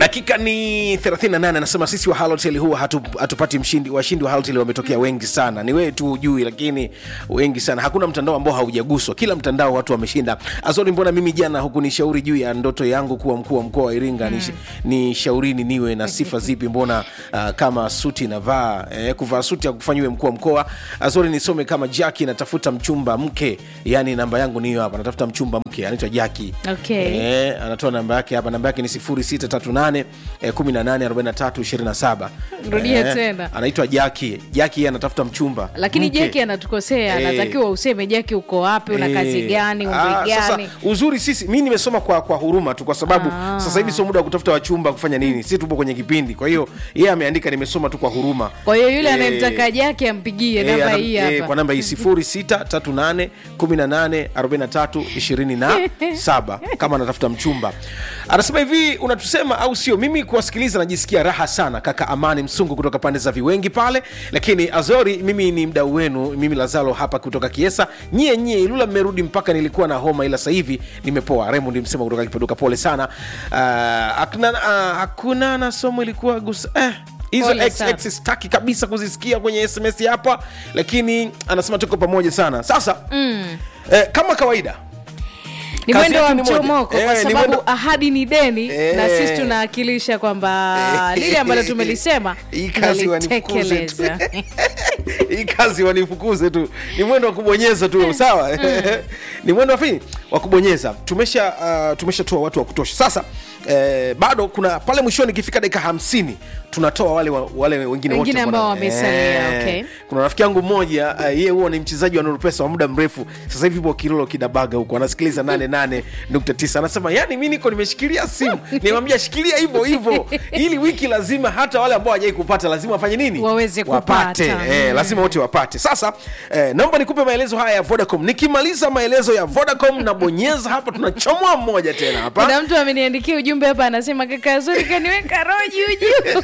dakika ni 38 anasema sisi wa halotel huwa hatu, hatupati mshindi washindi wa halotel wametokea wengi sana ni wewe tu hujui lakini wengi sana hakuna mtandao ambao haujaguswa kila mtandao watu wameshinda azori mbona mimi jana hukunishauri juu ya ndoto yangu kuwa mkuu wa mkoa wa iringa mm. ni shaurini niwe na sifa zipi mbona uh, kama suti navaa eh, kuvaa suti akufanyiwe mkuu wa mkoa azori nisome kama jaki natafuta mchumba mke yani namba yangu ni hiyo hapa natafuta mchumba mke anaitwa jaki Okay. eh, anatoa namba yake hapa namba yake ni 0638 eh, 184327 Rudia tena. anaitwa jaki jaki yeye anatafuta mchumba lakini mke. jeki anatukosea Eh. anatakiwa useme jeki uko wapi una kazi Eh, gani umri ah, sasa, gani uzuri sisi mi nimesoma kwa, kwa huruma tu kwa sababu Ah. sasa hivi sio muda wa kutafuta wachumba kufanya nini si tupo kwenye kipindi kwa hiyo yeye ameandika nimesoma tu kwa huruma kwa hiyo yule Eh, anayemtaka jaki ampigie eh, namba anam- hii eh, hapa kwa namba hii 0638 18 43 27 kama anatafuta mchumba anasema hivi unatusema au sio mimi kuwasikiliza najisikia raha sana kaka amani msungu kutoka pande za viwengi pale lakini azori mimi ni mdau wenu mimi lazalo hapa kutoka kiesa nyie nyie ilula mmerudi mpaka nilikuwa na homa ila sasa hivi nimepoa remond msema kutoka kipaduka pole sana uh, hakuna, uh, hakuna na somo ilikuwa gusa eh, hizo Pole ex- sana. ex- sitaki kabisa kuzisikia kwenye sms hapa lakini anasema tuko pamoja sana sasa mm. eh, kama kawaida ni kazi mwendo wa yetu ni moja. mchomoko Eh, kwa ni sababu mwendo- ahadi ni deni Eh. na sisi tunawakilisha kwamba lile ambalo tumelisema Hii kazi wanifukuze tu. tunalitekeleza hii kazi wanifukuze tu ni mwendo wa kubonyeza tu sawa ni mwendo wa fini wa kubonyeza tumesha uh, tumeshatoa watu wa kutosha sasa eh, bado kuna pale mwishoni ikifika dakika hamsini tunatoa wale wa- wale wengine wote Wengine ambao bwana. wamesalia, okay. kuna rafiki yangu mmoja uh, yeye huwa ni mchezaji wa nurupesa wa muda mrefu sasa hivi ipo kilolo kidabaga huko anasikiliza 88.9 anasema yani mi niko nimeshikilia simu nimwambia shikilia hivyo hivyo ili wiki lazima hata wale ambao hawajai kupata lazima wafanye nini Waweze wapate kupata. eh, Mm. lazima wote wapate sasa eh, naomba nikupe maelezo haya ya vodacom nikimaliza maelezo ya vodacom nabonyeza hapa tunachomoa mmoja tena hapa kuna mtu ameniandikia ujumbe hapa anasema kaka zuri kaniweka roho juu juu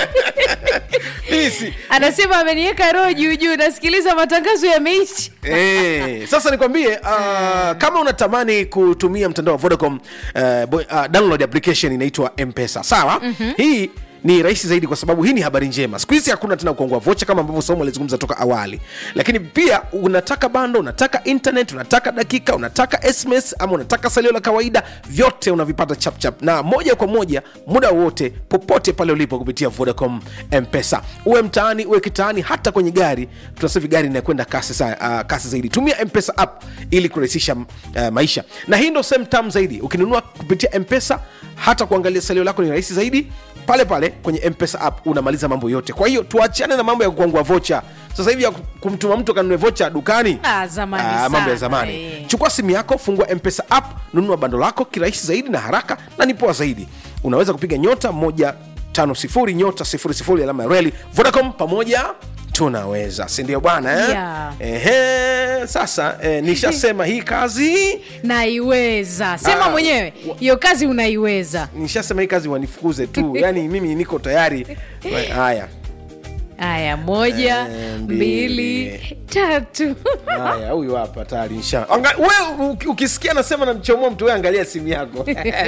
Pisi. anasema ameniweka roho juu juu nasikiliza matangazo yameisha Eh, sasa nikwambie uh, kama unatamani kutumia mtandao wa vodacom uh, bo, uh, download application inaitwa mpesa sawa mm-hmm. hii ni rahisi zaidi kwa sababu hii ni habari njema siku hizi hakuna tena kuongua vocha kama ambavyo somo alizungumza toka awali lakini pia unataka bando unataka internet unataka dakika unataka sms ama unataka salio la kawaida vyote unavipata chapchap na moja kwa moja muda wote popote pale ulipo kupitia vodacom mpesa uwe mtaani uwe kitaani hata kwenye gari tunasema gari inakwenda kasi, sa, uh, kasi zaidi tumia mpesa app ili kurahisisha uh, maisha na hii ndo sehemu tamu zaidi ukinunua kupitia mpesa hata kuangalia salio lako ni rahisi zaidi pale pale kwenye mpesa app unamaliza mambo yote kwa hiyo tuachane na mambo ya kukwangua vocha sasa hivi ya kumtuma mtu akanunue vocha dukani Ah, zamani Ah, mambo ya sana, zamani eh. chukua simu yako fungua mpesa app nunua bando lako kirahisi zaidi na haraka na ni poa zaidi unaweza kupiga nyota moja tano sifuri nyota sifuri sifuri alama ya reli vodacom pamoja tunaweza sindio bwana eh? Yeah. Ehe, sasa eh, nishasema hii kazi naiweza sema Ah, mwenyewe hiyo kazi unaiweza nishasema hii kazi wanifukuze tu yaani mimi niko tayari haya haya moja Eh, mbili. mbili tatu haya huyu hapa tayari insha Anga- we uki- ukisikia nasema namchomoa mtu we angalia simu yako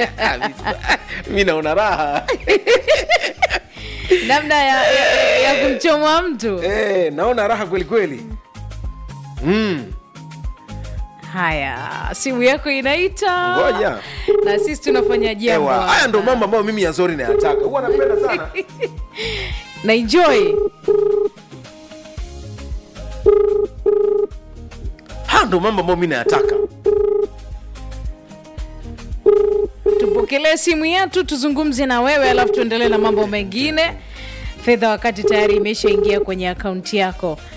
mi naona raha namna ya, ya, ya kumchomwa mtu Eh, naona raha kweli kweli mm. haya simu yako inaita Ngoja. na sisi tunafanya jambo Ewa, haya ndo hapa. mambo ambayo mimi yazori nayataka huwa napenda sana na enjoy haya ndo mambo ambayo mi nayataka tupokelee simu yetu tuzungumze na wewe alafu tuendelee na mambo mengine fedha wakati tayari imeshaingia kwenye akaunti yako